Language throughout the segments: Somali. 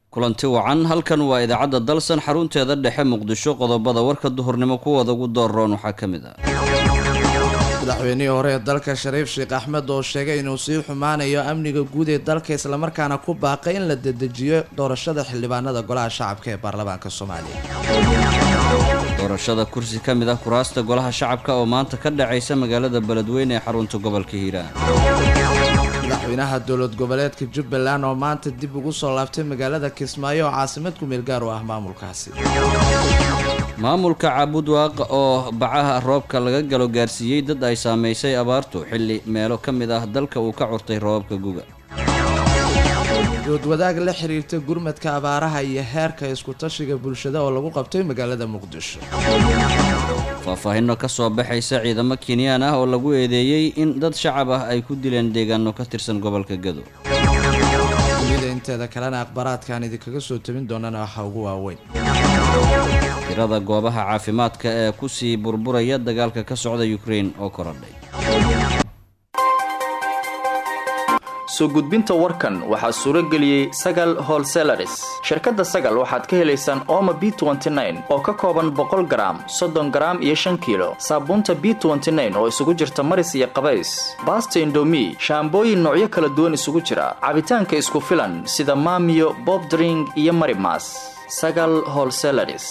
kulanti wacan halkan waa idaacadda dalsan xarunteeda dhexe muqdisho qodobada warka duhurnimo kuwooda ugu dooroon waxaa ka mid ah madaxweynihii hore ee dalka shariif sheekh axmed oo sheegay inuu sii xumaanayo amniga guud ee dalka islamarkaana ku baaqay in la dedejiyo doorashada xildhibaanada golaha shacabka ee baarlamaanka soomaaliya doorashada kursi ka mid ah kuraasta golaha shacabka oo maanta ka dhacaysa magaalada beledweyne ee xarunta gobolka hiiraan madaxweynaha dowlad goboleedka jubbaland oo maanta dib ugu soo laabtay magaalada kismaayo oo caasimad kumeel gaar u ah maamulkaasi maamulka caabudwaaq oo bacaha roobka laga galo gaarsiiyey dad ay saamaysay abaartu xilli meelo ka mid ah dalka uu ka curtay roobabka guga doodwadaag la xiriirta gurmadka abaaraha iyo heerka isku-tashiga bulshada oo lagu qabtay magaalada muqdisho faahfaahinno ka soo baxaysa ciidamo kenyaan ah oo lagu eedeeyey in dad shacab ah ay ku dileen deegaano ka tirsan gobolka gado dunida inteeda kalena akhbaaraadkaan idinkaga soo tabin doonana waxaa ugu waaweyn tirada goobaha caafimaadka ee kusii burburaya dagaalka ka socda ukrein oo korodhay soo gudbinta warkan waxaa suuro geliyey sagal holselaris shirkadda sagal waxaad ka helaysaan ooma b oo ka kooban boqol garaam soddon garaam iyo shan kiilo saabuunta b oo isugu jirta maris iyo qabays baasta indomi shaambooyin noocyo kala duwan isugu jira cabitaanka isku filan sida maamiyo bobdring iyo marimas sagal holselaris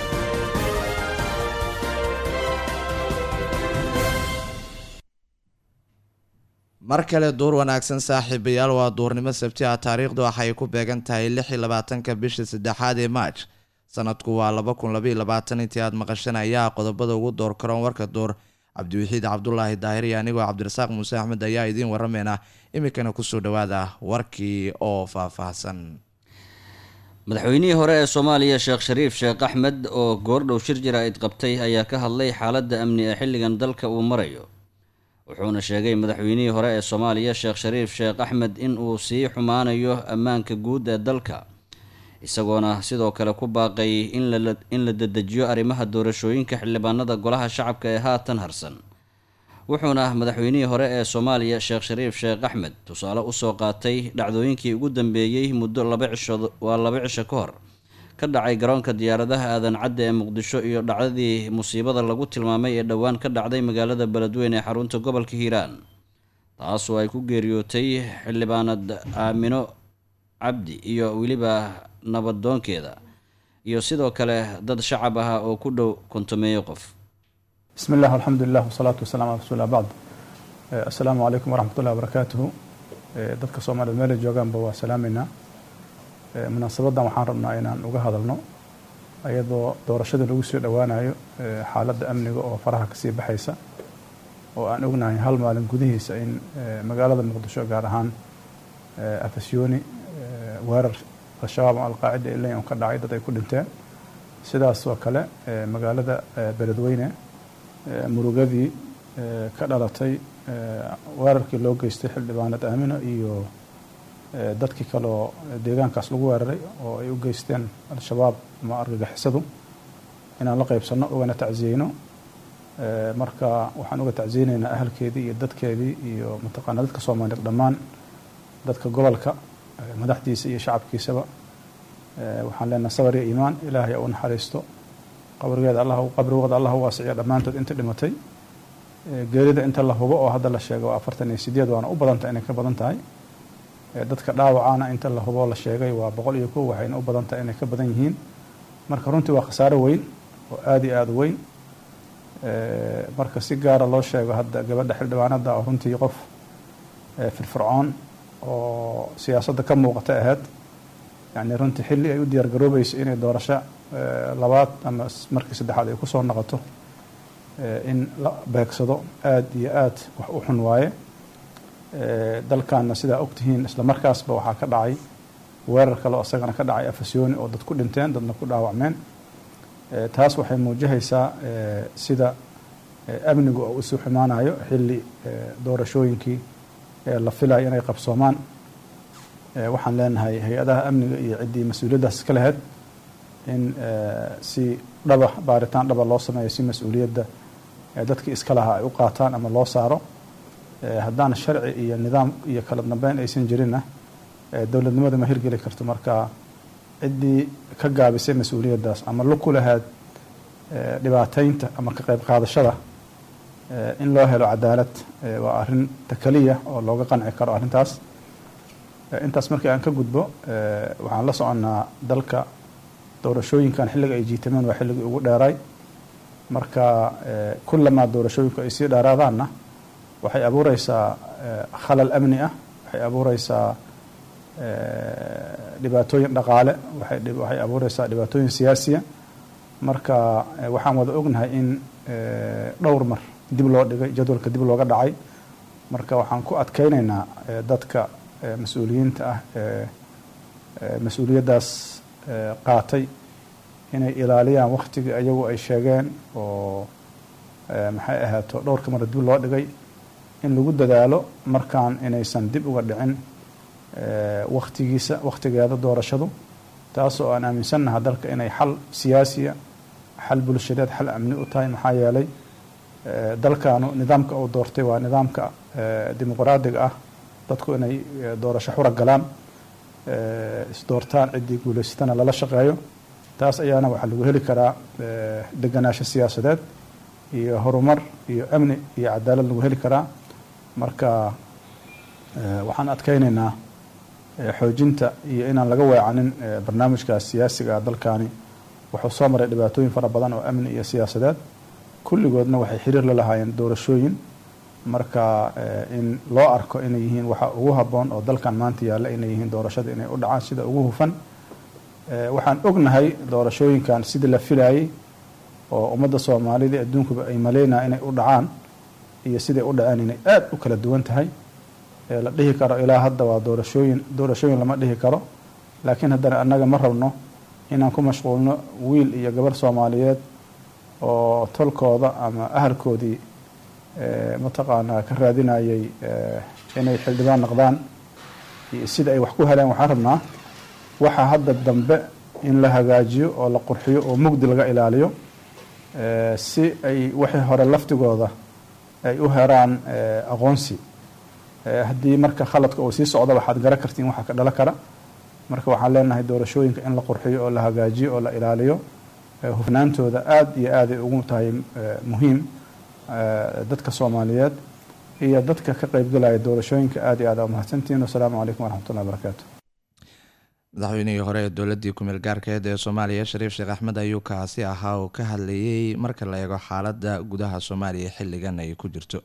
mar kale duur wanaagsan saaxiibayaal waa duurnimo sabti ah taariikhdu waxay ku beegan tahay lix iyo labaatanka bisha saddexaad ee maaj sanadku waa laba kun labaiyo labaatan intii aad maqashan ayaa qodobada ugu door karoon warka duur cabdiwaxiid cabdulaahi daahir iyo anigoo cabdirasaaq muuse axmed ayaa idiin waramayna iminkana kusoo dhawaada warkii oo faahfaahsan madaxweynihii hore ee soomaaliya sheekh shariif sheekh axmed oo goordhow shir jira-id qabtay ayaa ka hadlay xaaladda amni ee xilligan dalka uu marayo wuxuuna sheegay madaxweynihii hore ee soomaaliya sheekh shariif sheekh axmed in uu sii xumaanayo ammaanka guud ee dalka isagoona sidoo kale ku baaqay in la dedejiyo arrimaha doorashooyinka xildhibaanada golaha shacabka ee haatan harsan wuxuuna madaxweynihii hore ee soomaaliya sheekh shariif sheekh axmed tusaale usoo qaatay dhacdooyinkii ugu dambeeyey muddo laba cisho waa laba cisho ka hor ka dhacay garoonka diyaaradaha aadan cadda ee muqdisho iyo dhacdadii musiibada lagu tilmaamay ee dhowaan ka dhacday magaalada beledweyne ee xarunta gobolka hiiraan taasoo ay ku geeriyootay xildhibaanad aamino cabdi iyo weliba nabadoonkeeda iyo sidoo kale dad shacab ah oo ku dhow kontomeeyo qof bismi illah alxamdulilah wasalaatu wasalaam ala rasuulillah bacd assalaamu calaykum waraxmat ullahi wabarakaatuhu dadka soomaaliyed meela joogaanba waa salaameynaa munaasabadan waxaan rabnaa inaan uga hadalno iyadoo doorashada lagu soo dhowaanayo xaaladda amniga oo faraha kasii baxaysa oo aan ognahay hal maalin gudihiisa in magaalada muqdisho gaar ahaan afasyooni weerar al-shabaab oo alqaacida ilayn ka dhacay dad ay ku dhinteen sidaas oo kale magaalada beledweyne murugadii ka dhalatay weerarkii loo geystay xildhibaanad aamino iyo dadkii kaleoo deegaankaas lagu weeraray oo ay u geysteen al-shabaab ama argagixisadu inaan la qeybsanno ugana tacsiyeyno marka waxaan uga tacsiyeyneynaa ahalkeedii iyo dadkeedii iyo mataqaana dadka soomaaliyeed dhammaan dadka gobolka madaxdiisa iyo shacabkiisaba waxaan leenahay sabar iyo iimaan ilaahay u naxariisto qabrigeeda allah qabrigooda allah u waasiciyo dhammaantood inta dhimatay geerida inta la hubo oo hadda la sheego afartan iyo sideed waana u badanta inay ka badan tahay dadka dhaawacana inta la huboo la sheegay waa boqol iyo kow waxayna u badan tahay inay ka badan yihiin marka runtii waa khasaaro weyn oo aada iyo aada weyn marka si gaara loo sheego hadda gabadha xildhibaanada oo runtii qof firfircoon oo siyaasadda ka muuqata ahayd yani runtii xilli ay u diyaar garoobayso inay doorasho labaad ama markii saddexaad ay kusoo noqoto in la beegsado aada iyo aada wax u xun waaye dalkaana sidaa ogtihiin isla markaasba waxaa ka dhacay weerar kale oo isagana ka dhacay afasyooni oo dad ku dhinteen dadna ku dhaawacmeen taas waxay muujihaysaa sida amnigu oo usii xumaanayo xilli doorashooyinkii la filayo inay qabsoomaan waxaan leenahay hay-adaha amniga iyo ciddii mas-uuliyaddaas iska lahayd in si dhaba baaritaan dhaba loo sameeyo si mas-uuliyadda dadkii iska lahaa ay u qaataan ama loo saaro haddaan sharci iyo nidaam iyo kala dambeyn aysan jirinna dowladnimada ma hirgeli karto marka ciddii ka gaabisay mas-uuliyaddaas ama lug ku lahayd dhibaateynta ama ka qayb qaadashada in loo helo cadaalad waa arrin takaliya oo looga qanci karo arrintaas intaas markii aan ka gudbo waxaan la soconnaa dalka doorashooyinkan xilliga ay jiitameen waa xilligii ugu dheeray marka kullamaa doorashooyinku ay sii dheeraadaanna waxay abuureysaa khalal amni ah waxay abuureysaa dhibaatooyin dhaqaale waxay abuureysaa dhibaatooyin siyaasiya marka waxaan wada ognahay in dhowr mar dib loo dhigay jadwalka dib looga dhacay marka waxaan ku adkeyneynaa dadka mas-uuliyiinta ah mas-uuliyaddaas qaatay inay ilaaliyaan waktigii ayagu ay sheegeen oo maxay ahaato dhowrka mar dib loo dhigay in lagu dadaalo markaan inaysan dib uga dhicin waktigiisa waktigeeda doorashadu taasoo aan aaminsannaha dalka inay xal siyaasiya xal bulshadeed xal amni u tahay maxaa yeelay dalkaanu nidaamka uu doortay waa nidaamka dimuqraadiga ah dadku inay doorasho xura galaan isdoortaan ciddii guulaysatana lala shaqeeyo taas ayaana waxaa lagu heli karaa deganaansho siyaasadeed iyo horumar iyo amni iyo cadaalad lagu heli karaa marka waxaan adkeyneynaa xoojinta iyo inaan laga weecanin barnaamijkaas siyaasiga dalkani wuxuu soo maray dhibaatooyin fara badan oo amni iyo siyaasadeed kulligoodna waxay xiriir la lahaayeen doorashooyin marka in loo arko inay yihiin waxa ugu habboon oo dalkan maanta yaalla inay yihiin doorashada inay u dhacaan sida ugu hufan waxaan ognahay doorashooyinkan sidii la filayay oo ummadda soomaalida adduunkuba ay maleynaya inay u dhacaan iyo siday u dhaceen inay aada u kala duwan tahay la dhihi karo ilaa hadda waa doorashooyin doorashooyin lama dhihi karo laakiin haddana annaga ma rabno inaan ku mashquulno wiil iyo gabar soomaaliyeed oo tolkooda ama ahalkoodii mataqaanaa ka raadinayay inay xildhibaan noqdaan iyo sida ay wax ku heleen waxaan rabnaa waxa hadda dambe in la hagaajiyo oo la qurxiyo oo mugdi laga ilaaliyo si ay wixii hore laftigooda ay u heraan aqoonsi haddii marka khaladka uu sii socdo waxaad garan kartiin waxa ka dhala kara marka waxaan leenahay doorashooyinka in la qurxiyo oo la hagaajiyo oo la ilaaliyo hufnaantooda aada iyo aaday ugu tahay muhiim dadka soomaaliyeed iyo dadka ka qeybgalaya doorashooyinka aada iyo aad aa mahadsantihin wasalaamu calaykum waraxmatullahi wabarakaatu madaxweynihii hore ee dowladii kumeel gaarkeed ee soomaaliya shariif sheekh axmed ayuu kaasi ahaa oo ka hadlayay marka la eego xaalada gudaha soomaaliya xilligan ay ku jirto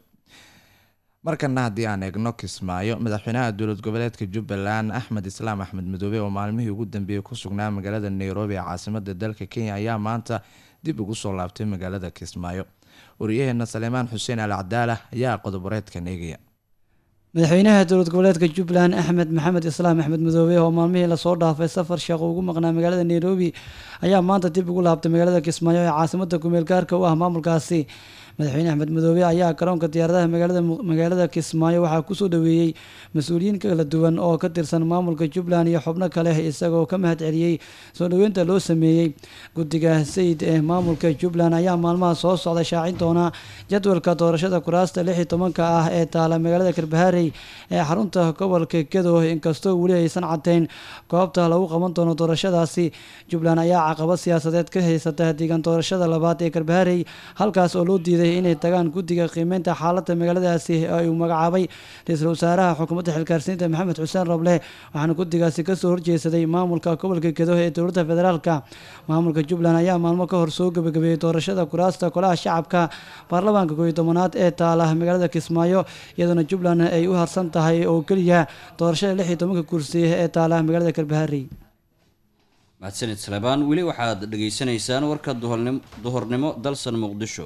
markana haddii aan eegno kismaayo madaxweynaha dowlad goboleedka jubbaland axmed islaam axmed madoobe oo maalmihii ugu dambeeyey ku sugnaa magaalada nairobi ee caasimada dalka kenya ayaa maanta dib ugu soo laabtay magaalada kismaayo wariyaheena saleemaan xuseen al cadaala ayaa qodoboreedkan eegaya madaxweynaha dowlad goboleedka jubbaland axmed maxamed islaam axmed madoobe oo maalmihii lasoo dhaafay safar sheekh ugu maqnaa magaalada nairobi ayaa maanta dib ugu laabtay magaalada kismaayo ee caasimada kumeel gaarka u ah maamulkaasi madaxweyne axmed madoobe ayaa garoonka diyaaradaha magaalada kismaayo waxaa kusoo dhaweeyey mas-uuliyiin kala duwan oo ka tirsan maamulka jubbaland iyo xubno kale isagoo ka mahad celiyey soo dhaweynta loo sameeyey guddiga sayid ee maamulka jubbaland ayaa maalmaha soo socda shaacin doona jadwalka doorashada kuraasta lix iyo tobanka ah ee taala magaalada karbaharey ee xarunta gobolka gedo inkastoo weli aysan cadeyn goobta lagu qaban doono doorashadaasi jubbaland ayaa caqabad siyaasadeed ka haysata deegaan doorashada labaad ee karbaharey halkaas oo loo diiday inay tagaan guddiga qiimeynta xaaladda magaaladaasi ee uu magacaabay ra-iisul wasaaraha xukuumadda xilgaarsiinta maxamed xuseen roble waxaana guddigaasi kasoo horjeesaday maamulka gobolka gedo ee dowladda federaalka maamulka jubbaland ayaa maalmo ka hor soo gebagabeeyey doorashada kuraasta golaha shacabka baarlamaanka kooiyo tobanaad ee taala magaalada kismaayo iyadoona jubbaland ay u harsan tahay oo keliya doorashada lix iyo tobanka kursi ee taala magaalada karbahari mahadsanid salebaan weli waxaad dhegaysanaysaan warka duhornimo dalsan muqdisho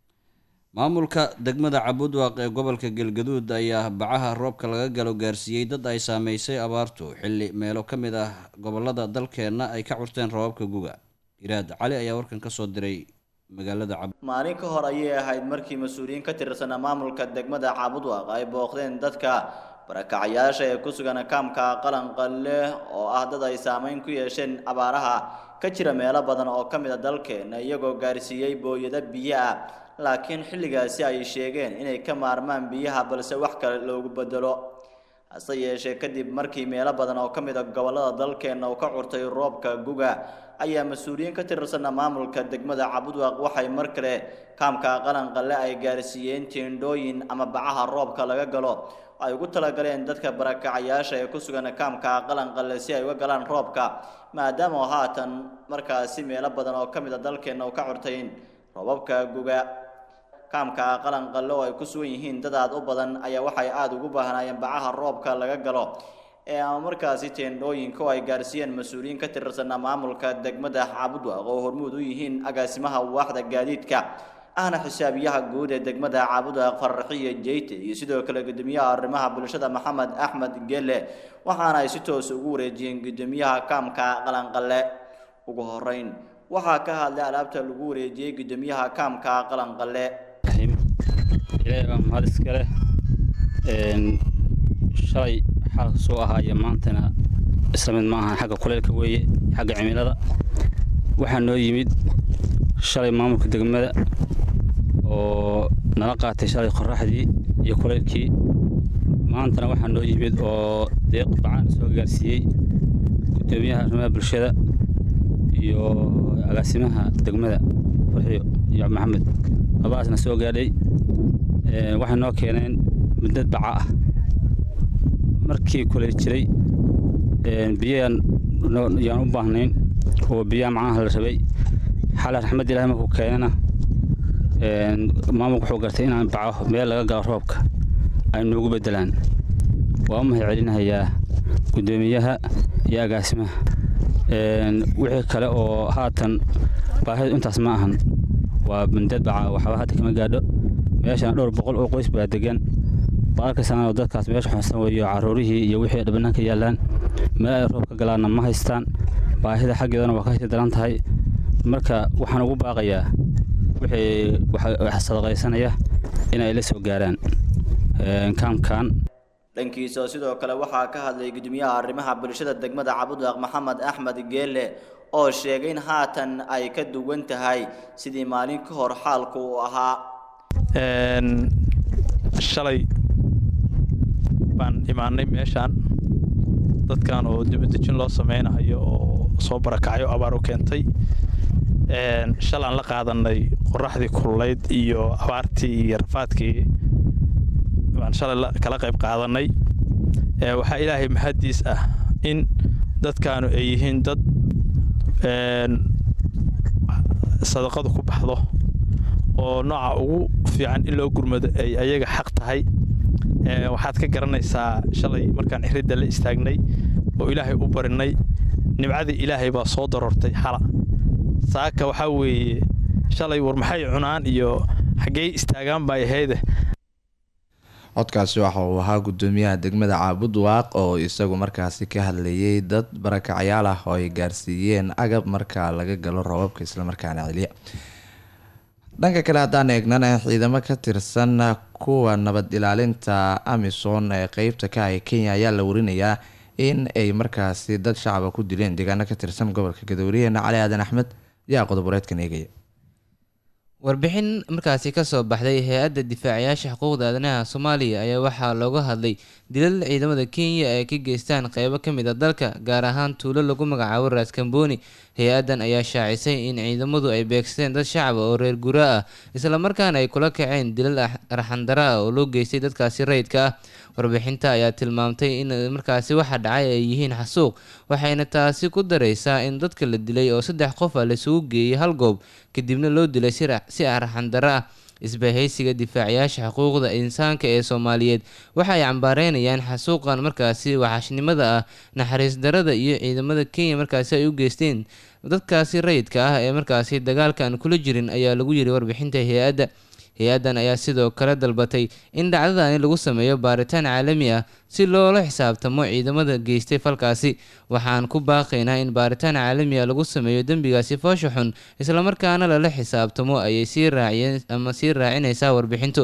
maamulka degmada cabudwaaq ee gobolka galgaduud ayaa bacaha roobka laga galo gaarsiiyey dad ay saameysay abaartu xilli meelo ka mid ah gobolada dalkeenna ay ka curteen roobabka guga iraad cali ayaa warkan kasoo diray magaalada cab maalin ka hor ayay ahayd markii mas-uuliyiin ka tirsanaa maamulka degmada cabudwaaq ay booqdeen dadka barakacayaasha ee ku sugan kaamka qalanqalle oo ah dad ay saameyn ku yeesheen abaaraha ka jira meelo badan oo ka mid a dalkeena iyagoo gaarsiiyey booyado biyo ah laakiin xilligaasi ay sheegeen inay ka maarmaan biyaha balse wax kale loogu bedelo hase yeeshee kadib markii meelo badan oo ka mid a gobollada dalkeenna uu ka curtay roobka guga ayaa mas-uuliyiin ka tirsanna maamulka degmada cabudwaaq waxay mar kale kaamka qalanqalle ay gaarsiiyeen teendhooyin ama bacaha roobka laga galo ay ugu talagaleen dadka barakacayaasha ee ku sugan kaamka qalanqalle si ay uga galaan roobka maadaama haatan markaasi meelo badan oo ka mid a dalkeenna uu ka curtayn roobabka guga kaamka qalanqalle oo ay ku sugan yihiin dad aad u badan ayaa waxay aada ugu baahnaayeen bacaha roobka laga galo ee ama markaasi teendhooyinka oo ay gaarsiiyeen mas-uuliyiin ka tirsanna maamulka degmada cabudwaaq oo hormuud u yihiin agaasimaha waaxda gaadiidka ahna xisaabiyaha guud ee degmada cabudwaaq faraxiya jeyte iyo sidoo kale gudoomiyaha arrimaha bulshada maxamed axmed gele waxaana ay si toos ugu wareejiyeen gudoomiyaha kaamka qalanqalle ugu horeyn waxaa ka hadlay alaabta lagu wareejiyey gudoomiyaha kaamka qalanqalle ilaahay baa mahad iskale shalay xaalka soo ahaayo maantana isla mid ma ahan xagga kuleylka weeye xagga cimilada waxaa noo yimid shalay maamulka degmada oo nala qaatay shalay qoraxdii iyo kuleylkii maantana waxaa noo yimid oo deeq bacaan soo gaarsiiyey gudoomiyaha arrimaha bulshada iyo agaasimaha degmada farxiyo iyo maxamed labadaasna soo gaadhay waxay noo keeneen muddad baca ah markii kuley jiray biyayaan yaan u baahnayn oo biyaha macnaha la rabay xala raxmad ilahi markuu keenana maamulku wuxuu gartay inaan baco meel laga galo roobka ay noogu beddelaan waa u mahad celinahayaa guddoomiyaha iyo agaasimaha wixii kale oo haatan baahidu intaas ma ahan waa muddad baca waxba hadda kama gaadho meeshaan dhowr boqol oo qoys baa degan waa arkaysaan oo dadkaas meesha xunsan weeyo caruurihii iyo wixii dhibanaanka yaallaan meel ay roob ka galaanna ma haystaan baahida xaggeedana waa ka sii daran tahay marka waxaan ugu baaqayaa wixii wax sadaqaysanaya inay la soo gaaraan kaamkan dhankiisa sidoo kale waxaa ka hadlay gudoomiyaha arrimaha bulshada degmada cabudwaaq maxamed axmed geele oo sheegay in haatan ay ka duwan tahay sidii maalin ka hor xaalku uu ahaa shalay baan imaanay meeshaan dadkan oo dibadejin loo sameynayo oo soo barakacyo abaar u keentay shalaan la qaadanay qoraxdii kululayd iyo abaartii iyo rafaadkii baan shalay kala qayb qaadanay waxaa ilaahay mahaddiis ah in dadkaanu ay yihiin dad sadaqadu ku baxdo oo nooca ugu fiican in loo gurmado ay ayaga xaq tahay waxaad ka garanaysaa shalay markaan xiridda la istaagnay oo ilaahay u barinay nimcadii ilaahay baa soo darortay xala saaka waxaa weeye shalay war maxay cunaan iyo xaggey istaagaan bay ahayde codkaasi waxa uu ahaa gudoomiyaha degmada caabudwaaq oo isagu markaasi ka hadlayay dad barakacyaal ah oo ay gaarsiiyeen agab marka laga galo roobabka islamarkaana celiya dhanka kale haddaan eegnana ciidamo ka tirsan kuwa nabad ilaalinta amisom ee qeybta ka ah kenya ayaa la warinayaa in ay markaasi dad shacaba ku dileen deegaano ka tirsan gobolka gadooriyeena cali aadan axmed ayaa qodoboreedkan eegaya warbixin markaasi kasoo baxday hay-adda difaacayaasha xuquuqda aadanaha soomaaliya ayaa waxaa looga hadlay dilal ciidamada kenya ay ka geystaan qeybo ka mid a dalka gaar ahaan tuulo lagu magacaabo raaskambooni hay-addan ayaa shaacisay in ciidamadu ay beegsadeen dad shacaba oo reer guraa ah islamarkaana ay kula kaceen dilal arxandara ah oo loo geystay dadkaasi rayidka ah warbixinta ayaa tilmaamtay in markaasi waxa dhacay ay yihiin xasuuq waxayna taasi ku dareysaa in dadka la dilay oo saddex qof ah laisugu geeyey hal goob kadibna loo dilay si arxandara ah isbahaysiga difaacayaasha xuquuqda insaanka ee soomaaliyeed waxa ay cambaareynayaan xasuuqan markaasi waxashnimada ah naxariis darada iyo ciidamada kenya markaasi ay u geysteen dadkaasi rayidka ah ee markaasi dagaalkan kula jirin ayaa lagu yiri warbixinta hay-adda hay-addan ayaa sidoo kale dalbatay in dhacdadani lagu sameeyo baaritaan caalami ah si loola xisaabtamo ciidamada geystay falkaasi waxaan ku baaqaynaa in baaritaan caalami ah lagu sameeyo dembigaasi foosha xun islamarkaana lala xisaabtamo ayay sii raaciyeen ama sii raacinaysaa warbixintu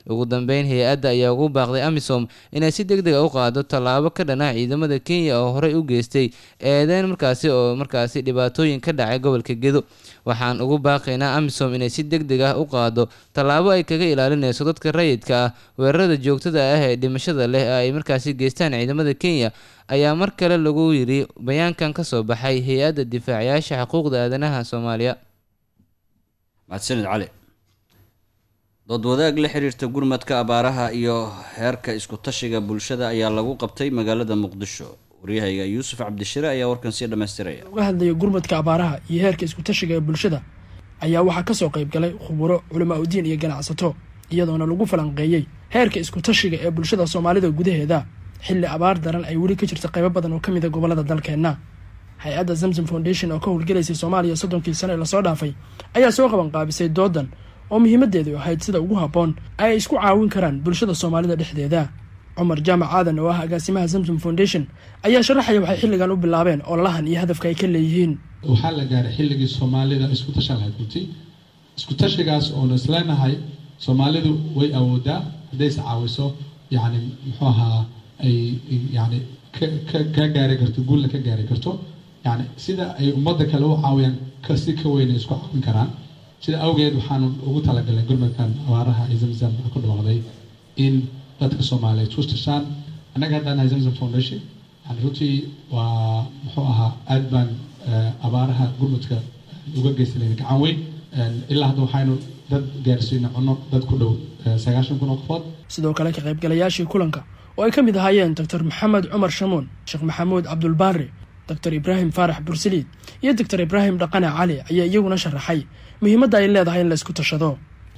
ugu dambeyn hay-adda ayaa ugu baaqday amisom inay si deg deg a u qaado tallaabo ka dhana ciidamada kenya oo horey u geystay eedeyn markaasi oo markaasi dhibaatooyin ka dhacay gobolka gedo waxaan ugu baaqaynaa amisom inay si deg deg ah u qaado tallaabo ay kaga ilaalinayso dadka rayidka ah weerarada joogtada ah ee dhimashada leh ee ay markaasi geystaan ciidamada kenya ayaa mar kale lagu yiri bayaankan ka soo baxay hay-adda difaacayaasha xuquuqda aadanaha soomaaliya mahadsanid cali dood wadaag la xiriirta gurmadka abaaraha iyo heerka isku tashiga bulshada ayaa lagu qabtay magaalada muqdisho waryahayga yuusuf cabdishire ayaa warkan sii dhammaystiraya uga hadlaya gurmadka abaaraha iyo heerka isku tashiga ee bulshada ayaa waxaa kasoo qayb galay khuburo culamaa udiin iyo ganacsato iyadoona lagu falanqeeyey heerka isku tashiga ee bulshada soomaalida gudaheeda xilli abaar daran ay weli ka jirta qaybo badan oo ka mid a gobolada dalkeenna hay-adda zamzam foundation oo ka howlgelaysay soomaaliya soddonkii sano ee lasoo dhaafay ayaa soo qaban qaabisay doodan oo muhiimadeedu ahayd sida ugu habboon ay isku caawin karaan bulshada soomaalida dhexdeeda cumar jaamac aadan oo ah agaasimaha zamzam foundation ayaa sharaxaya waxay xilligan u bilaabeen ololahan iyo hadafka ay ka leeyihiin waxaa la gaaray xilligii soomaalida isku tashan lahayd runtii isku tashigaas oonu isleenahay soomaalidu way awoodaa hadday is caawiso yacni muxuu ahaa ay yacni ka ka gaari karto guulna ka gaari karto yacni sida ay ummadda kale u caawiyaan kasi ka weyn ay isku caawin karaan sida awgeed waxaanu ugu talagalay gurmadkan abaaraha ee zamzam ku dhawaaqday in dadka soomaaliyeed isku tashaan annaga haddaan nahay zamzam foundation yani runtii waa muxuu ahaa aad baan abaaraha gurmadka uga geysanayna gacan weyn ilaa hadda waxaynu dad gaarsiina cunno dad ku dhow sagaashan kun oo qofood sidoo kale ka qaybgalayaashii kulanka oo ay ka mid ahaayeen doctor maxamed cumar shamuun sheekh maxamuud cabdulbaari doctor ibraahim faarax bursaliid iyo doctor ibraahim dhaqane cali ayaa iyaguna sharaxay muhiimadda ay leedahay in la isku tashado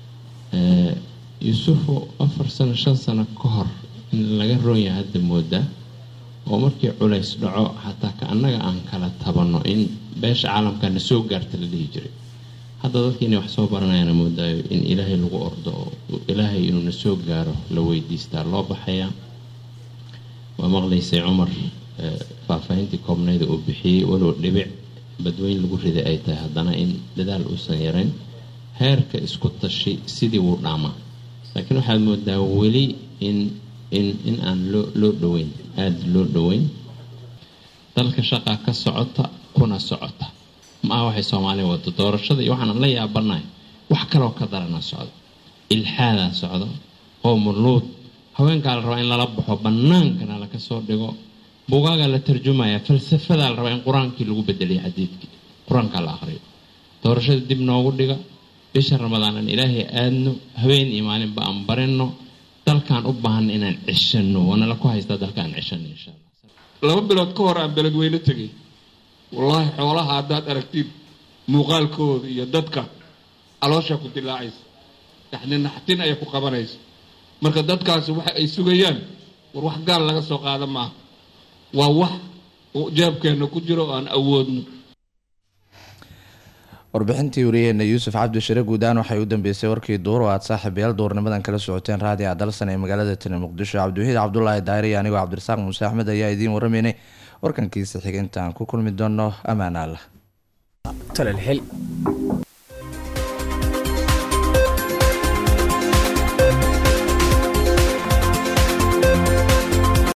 yuusufo afar sano shan sano ka hor in laga roonyahay hadda moodaa oo markii culays dhaco xataa ka annaga aan kala tabanno in beesha caalamka na soo gaarta la dhihi jiray hadda dadka inay wax soo baranayana moodaayo in ilaahay lagu ordo oo ilaahay inuu na soo gaaro la weydiistaa loo baxayaa waa maqlaysay cumar faahfaahintii koobnayda uu bixiyey walow dhibic badweyn lagu riday ay tahay haddana in dadaal uusan yarayn heerka isku tashi sidii wuu dhaamaa laakiin waxaad moodaa weli in in in aan loo loo dhoweyn aada loo dhoweyn dalka shaqaa ka socota kuna socota ma aha waxay soomaaliya wado doorashada iyo waxaan la yaabanahay wax kaloo ka darana socdo ilxaadaa socdo qoomuluud haweenkaa la rabaa in lala baxo bannaankana laga soo dhigo bugaagaa la tarjumaya falsafadaa la rabaa in qur-aankii lagu bedeliyo xadiidkii qur-aankaa la aqriyo doorashada dib noogu dhiga bisha ramadaanan ilaahay aadno habeen iyo maalinba aan barino dalkaan u baahana inaan cishano waanala ku haystaa dalkaan cishano insha allah laba bilood ka hor aan beledweyne tegay wallaahi xoolaha haddaad aragtid muuqaalkooda iyo dadka caloosha ku dilaacaysa yani naxtin ayay ku qabanaysa marka dadkaasi waxa ay sugayaan war wax gaal laga soo qaada maaha waa wax jeebkeenna ku jiro oo aan awoodno warbixintii wariyaheena yuusuf cabdishire guudaan waxay u dambeysay warkii duur oo aad saaxiibayaal duurnimadan kala socoteen raadi adalsan ee magaalada tani muqdisho cabdiwaxiid cabdulaahi daari iyo anigoo cabdirasaaq muuse axmed ayaa idiin warameynay warkankiisa xiga intaan ku kulmi doono ammaan allah